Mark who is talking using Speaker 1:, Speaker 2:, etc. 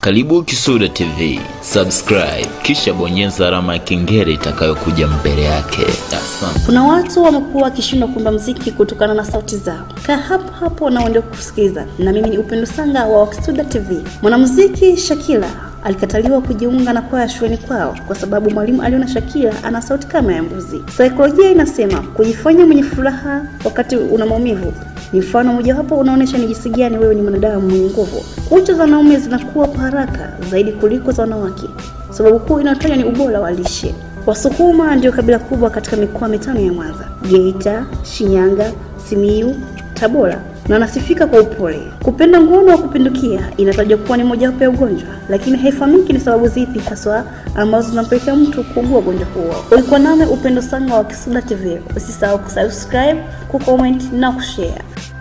Speaker 1: Karibu Kisuda TV, subscribe kisha bonyeza alama ya kengele itakayokuja mbele yake. Asante.
Speaker 2: Kuna watu wamekuwa wakishindwa kuimba mziki kutokana na sauti zao. Kaa hapo hapo na uende kusikiliza, na mimi ni Upendo Sanga wa Kisuda TV. Mwanamuziki Shakila alikataliwa kujiunga na kwaya shuleni kwao kwa sababu mwalimu aliona Shakila ana sauti kama ya mbuzi. Saikolojia inasema kujifanya mwenye furaha wakati una maumivu ni mfano mojawapo unaonyesha ni jinsi gani wewe ni mwanadamu mwenye nguvu. Kucha za wanaume zinakuwa kwa haraka zaidi kuliko za wanawake. Sababu kuu inayotajwa ni ubora wa lishe. Wasukuma ndio kabila kubwa katika mikoa mitano ya Mwanza, Geita, Shinyanga, Simiyu, Tabora na wanasifika kwa upole. Kupenda ngono wa kupindukia inatajwa kuwa ni mojawapo ya ugonjwa, lakini haifahamiki ni sababu zipi haswa ambazo zinampelekea mtu kuugua ugonjwa huo. Ulikuwa nami Upendo Sanga wa Kisuda TV. Usisahau kusubscribe, kucomment na kushare.